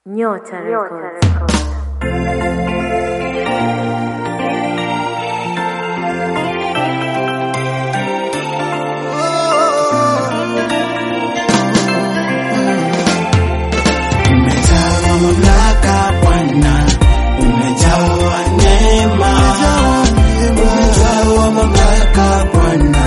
Nyota Records. Umejawa mamlaka Bwana, umejawa neema, umejawa mamlaka Bwana,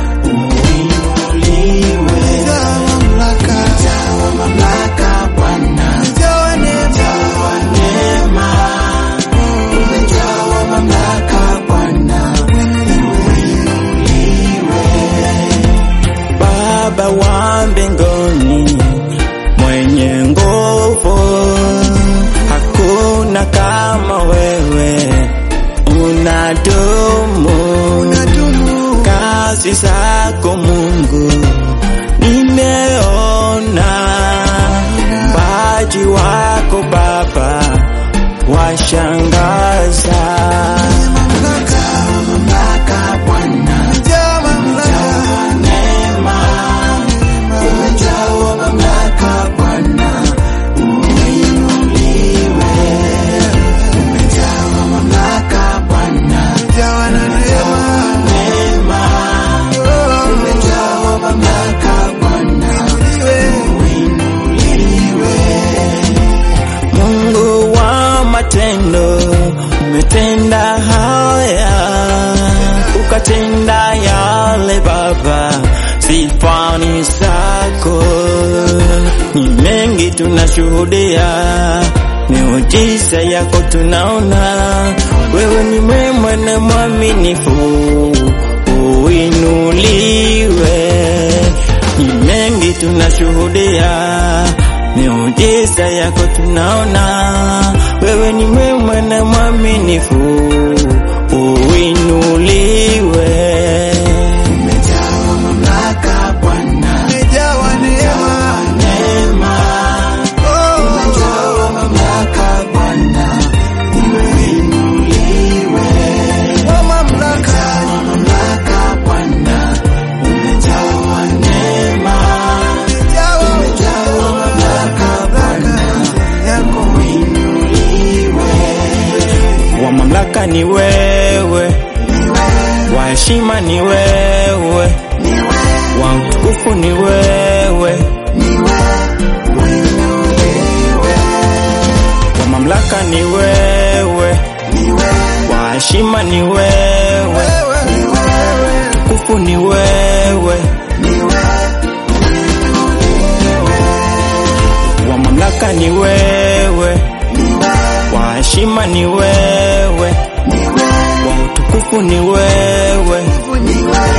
uinuliwe. Umejawa mamlaka Bwana, umejawa neema, umejawa mamlaka Bwana, uinuliwe. Baba wa mbinguni mwenye nguvu, hakuna kama wewe, unadumu kazi zako Mungu, nimeona mbaji wako Baba, washangaza mamlaka Bwana, umejawa neema, umejawa mamlaka Bwana, uinuliwe. Umejawa mamlaka Bwana, umejawa neema, umejawa mamlaka Bwana, uinuliwe. Mungu wa matendo, umetenda haya, ukatenda yale Baba, sifani zako ni mengi tunashuhudia, miujiza yako tunaona, wewe ni mwema na mwaminifu, uinuliwe. Ni mengi tunashuhudia, miujiza yako tunaona, wewe ni mwema na mwaminifu, uinuliwe. Umejawa mamlaka Bwana, Umejawa neema, neema, umejawa mamlaka Bwana, uinuliwe. wa mamlaka, Mamlaka Bwana, umejawa neema, umejawa umejawa mamlaka Bwana, yako uinuliwe. Wa mamlaka ni wewe, wa heshima ni wewe, wa utukufu ni wewe, wa mamlaka ni wewe, wa heshima ni wewe, utukufu ni wewe, wa mamlaka ni wewe, wa heshima ni wewe, wa utukufu ni wewe,